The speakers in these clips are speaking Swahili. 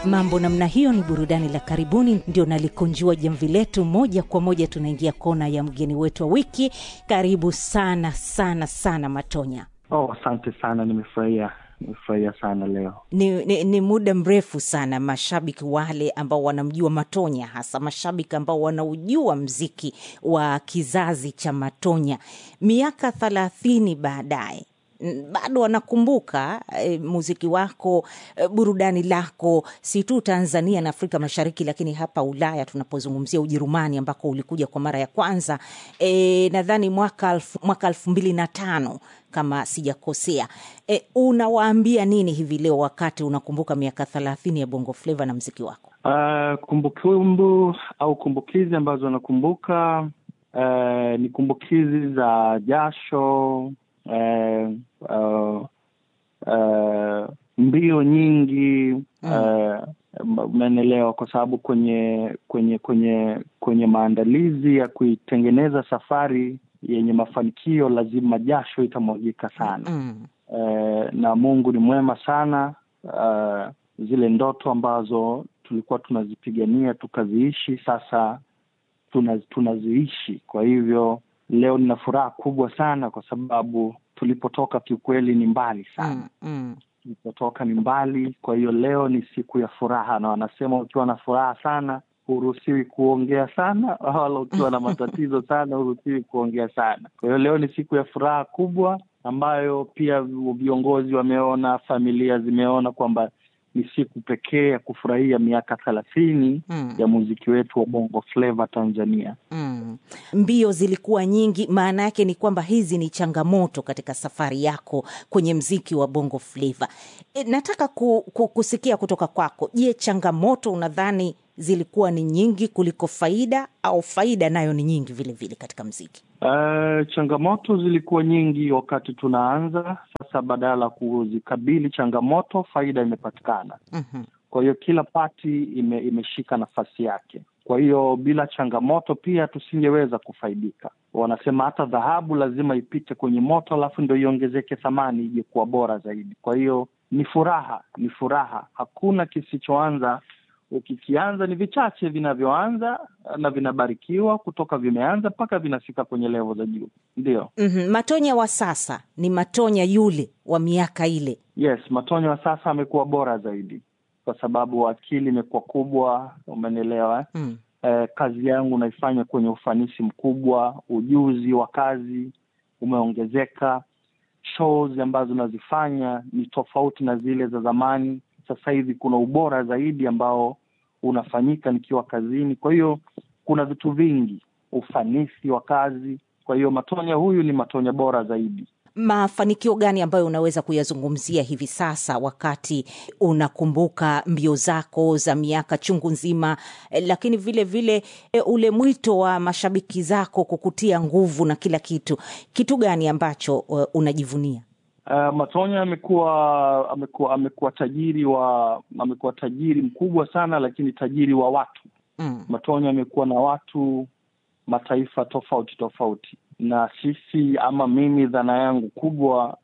Mambo namna hiyo ni burudani la karibuni, ndio nalikunjua jamvi letu moja kwa moja. Tunaingia kona ya mgeni wetu wa wiki. Karibu sana sana sana Matonya. Oh, asante sana, nimefurahia nimefurahia sana leo. Ni, ni, ni muda mrefu sana mashabiki wale ambao wanamjua Matonya, hasa mashabiki ambao wanaujua mziki wa kizazi cha Matonya miaka thelathini baadaye bado wanakumbuka e, muziki wako e, burudani lako si tu Tanzania na Afrika Mashariki, lakini hapa Ulaya tunapozungumzia Ujerumani ambako ulikuja kwa mara ya kwanza e, nadhani mwaka alfu, mwaka elfu mbili na tano kama sijakosea. E, unawaambia nini hivi leo wakati unakumbuka miaka thelathini ya Bongo Flava na mziki wako? Uh, kumbukumbu au kumbukizi ambazo nakumbuka uh, ni kumbukizi za jasho Uh, uh, uh, mbio nyingi umeelewa, uh, kwa sababu kwenye kwenye kwenye kwenye maandalizi ya kuitengeneza safari yenye mafanikio lazima jasho itamwagika sana mm. Uh, na Mungu ni mwema sana. Uh, zile ndoto ambazo tulikuwa tunazipigania tukaziishi, sasa tuna, tunaziishi kwa hivyo leo nina furaha kubwa sana kwa sababu tulipotoka kiukweli ni mbali sana. mm, mm. Tulipotoka ni mbali, kwa hiyo leo ni siku ya furaha, na wanasema ukiwa na furaha sana huruhusiwi kuongea sana, wala ukiwa na matatizo sana huruhusiwi kuongea sana. Kwa hiyo leo ni siku ya furaha kubwa ambayo pia viongozi wameona, familia zimeona kwamba ni siku pekee ya kufurahia miaka thelathini mm. ya muziki wetu wa Bongo Flava Tanzania. mm. Mbio zilikuwa nyingi, maana yake ni kwamba hizi ni changamoto katika safari yako kwenye mziki wa Bongo Flava. E, nataka ku, ku, kusikia kutoka kwako. Je, changamoto unadhani zilikuwa ni nyingi kuliko faida au faida nayo ni nyingi vile vile katika mziki? Uh, changamoto zilikuwa nyingi wakati tunaanza. Sasa badala ya kuzikabili changamoto, faida imepatikana. mm-hmm. Kwa hiyo kila pati ime, imeshika nafasi yake. Kwa hiyo bila changamoto pia tusingeweza kufaidika. Wanasema hata dhahabu lazima ipite kwenye moto, alafu ndo iongezeke thamani, ije kuwa bora zaidi. Kwa hiyo ni furaha, ni furaha. Hakuna kisichoanza ukikianza ni vichache vinavyoanza na vinabarikiwa kutoka vimeanza mpaka vinafika kwenye levo za juu, ndio. mm-hmm. Matonya wa sasa ni Matonya yule wa miaka ile? Yes, Matonya wa sasa amekuwa bora zaidi kwa sababu akili imekuwa kubwa, umenielewa mm. Eh, kazi yangu naifanya kwenye ufanisi mkubwa, ujuzi wa kazi umeongezeka, shows ambazo nazifanya ni tofauti na zile za zamani sasa hivi kuna ubora zaidi ambao unafanyika nikiwa kazini. Kwa hiyo kuna vitu vingi, ufanisi wa kazi. Kwa hiyo Matonya huyu ni Matonya bora zaidi. Mafanikio gani ambayo unaweza kuyazungumzia hivi sasa wakati unakumbuka mbio zako za miaka chungu nzima, lakini vile vile ule mwito wa mashabiki zako kukutia nguvu na kila kitu? Kitu gani ambacho unajivunia? Uh, Matonya amekuwa amekuwa amekuwa tajiri wa amekuwa tajiri mkubwa sana, lakini tajiri wa watu mm. Matonya amekuwa na watu mataifa tofauti tofauti, na sisi ama mimi, dhana yangu kubwa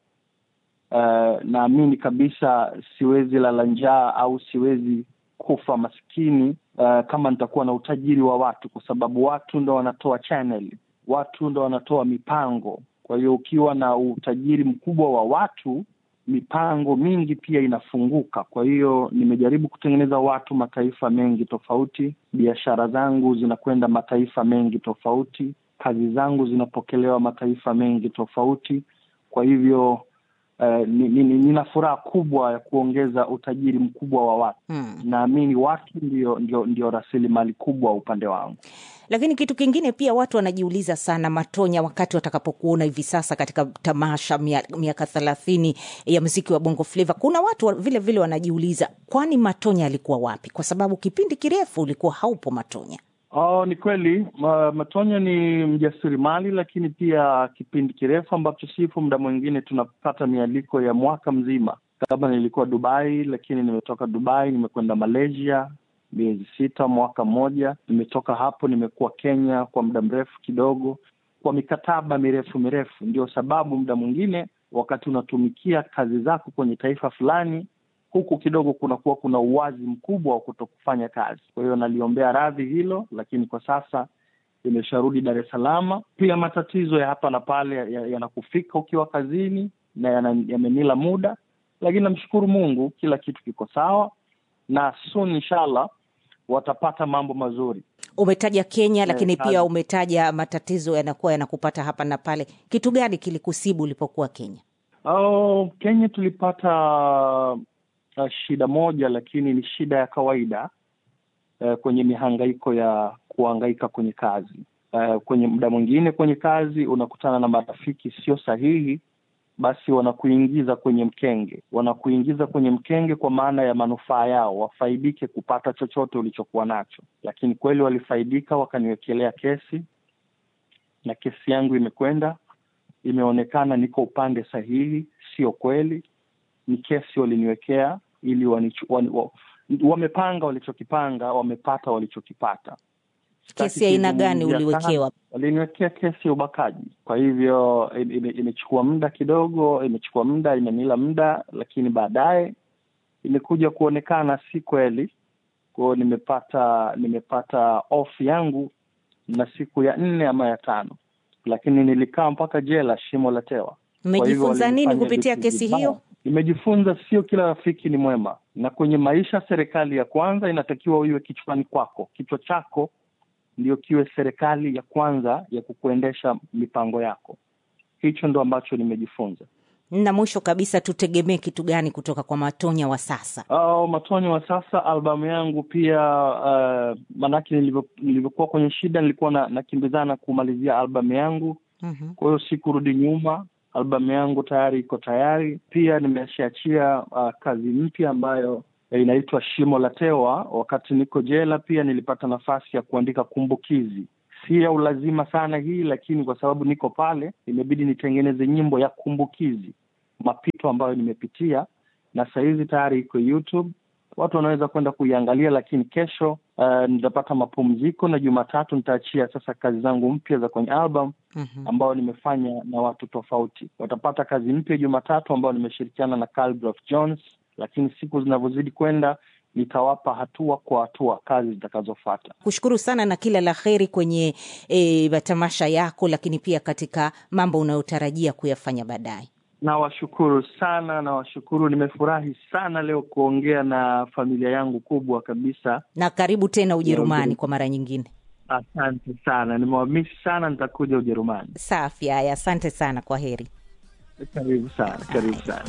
uh, naamini kabisa siwezi lala njaa au siwezi kufa maskini uh, kama nitakuwa na utajiri wa watu, kwa sababu watu ndo wanatoa channel, watu ndo wanatoa mipango kwa hiyo ukiwa na utajiri mkubwa wa watu, mipango mingi pia inafunguka. Kwa hiyo nimejaribu kutengeneza watu mataifa mengi tofauti, biashara zangu zinakwenda mataifa mengi tofauti, kazi zangu zinapokelewa mataifa mengi tofauti. Kwa hivyo uh, nina ni, ni furaha kubwa ya kuongeza utajiri mkubwa wa watu hmm. Naamini watu ndio, ndio, ndio rasilimali kubwa upande wangu lakini kitu kingine pia watu wanajiuliza sana, Matonya, wakati watakapokuona hivi sasa katika tamasha miaka thelathini ya mziki wa Bongo Flava, kuna watu vile vile wanajiuliza, kwani Matonya alikuwa wapi? Kwa sababu kipindi kirefu ulikuwa haupo Matonya. Oh, ni kweli Matonya ni mjasiriamali, lakini pia kipindi kirefu ambacho sipo, muda mwingine tunapata mialiko ya mwaka mzima. Kama nilikuwa Dubai, lakini nimetoka Dubai nimekwenda Malaysia miezi sita, mwaka mmoja. Nimetoka hapo, nimekuwa Kenya kwa muda mrefu kidogo, kwa mikataba mirefu mirefu. Ndio sababu muda mwingine wakati unatumikia kazi zako kwenye taifa fulani, huku kidogo kunakuwa kuna uwazi mkubwa wa kuto kufanya kazi. Kwa hiyo naliombea radhi hilo, lakini kwa sasa imesharudi Dar es Salaam. Pia matatizo ya hapa na pale yanakufika ya ukiwa kazini na yamenila muda, lakini namshukuru Mungu, kila kitu kiko sawa na soon inshallah watapata mambo mazuri. Umetaja Kenya, lakini yeah, pia umetaja matatizo yanakuwa yanakupata hapa na pale. Kitu gani kilikusibu ulipokuwa Kenya? Oh, Kenya tulipata uh, shida moja, lakini ni shida ya kawaida uh, kwenye mihangaiko ya kuhangaika kwenye kazi uh, kwenye muda mwingine kwenye kazi unakutana na marafiki sio sahihi, basi wanakuingiza kwenye mkenge, wanakuingiza kwenye mkenge kwa maana ya manufaa yao, wafaidike kupata chochote ulichokuwa nacho. Lakini kweli walifaidika, wakaniwekelea kesi na kesi yangu imekwenda, imeonekana niko upande sahihi. Sio kweli, ni kesi waliniwekea ili wanichu, wan, wamepanga walichokipanga, wamepata walichokipata. Kesi ya aina gani uliwekewa? Waliniwekea kesi ya ubakaji. Kwa hivyo imechukua muda kidogo, imechukua muda, imenila muda, lakini baadaye imekuja kuonekana si kweli. Kwa hiyo nimepata nimepata off yangu na siku ya nne ama ya tano, lakini nilikaa mpaka jela shimo la tewa. Mmejifunza nini kupitia kesi hiyo? Nimejifunza sio kila rafiki ni mwema, na kwenye maisha, serikali ya kwanza inatakiwa uiwe kichwani kwako, kichwa chako ndio kiwe serikali ya kwanza ya kukuendesha mipango yako. Hicho ndo ambacho nimejifunza. Na mwisho kabisa, tutegemee kitu gani kutoka kwa Matonya wa sasa? Oh, Matonya wa sasa, albamu yangu pia. Uh, maanake nilivyokuwa kwenye shida nilikuwa na nakimbizana kumalizia albamu yangu mm-hmm. Kwa hiyo sikurudi nyuma, albamu yangu tayari iko tayari. Pia nimeshaachia uh, kazi mpya ambayo inaitwa Shimo la Tewa. Wakati niko jela pia nilipata nafasi ya kuandika kumbukizi, si ya ulazima sana hii, lakini kwa sababu niko pale imebidi nitengeneze nyimbo ya kumbukizi, mapito ambayo nimepitia, na sahizi tayari iko YouTube, watu wanaweza kwenda kuiangalia. Lakini kesho uh, nitapata mapumziko na Jumatatu nitaachia sasa kazi zangu mpya za kwenye album mm-hmm. ambayo nimefanya na watu tofauti. Watapata kazi mpya Jumatatu ambayo nimeshirikiana na Khaligraph Jones lakini siku zinavyozidi kwenda nitawapa hatua kwa hatua kazi zitakazofata. Kushukuru sana na kila la heri kwenye e, matamasha yako, lakini pia katika mambo unayotarajia kuyafanya baadaye. Nawashukuru sana, nawashukuru. Nimefurahi sana leo kuongea na familia yangu kubwa kabisa, na karibu tena Ujerumani kwa mara nyingine. Asante sana, nimewamisi sana, nitakuja Ujerumani. Safi. Haya, asante sana, kwa heri. Karibu sana, karibu sana.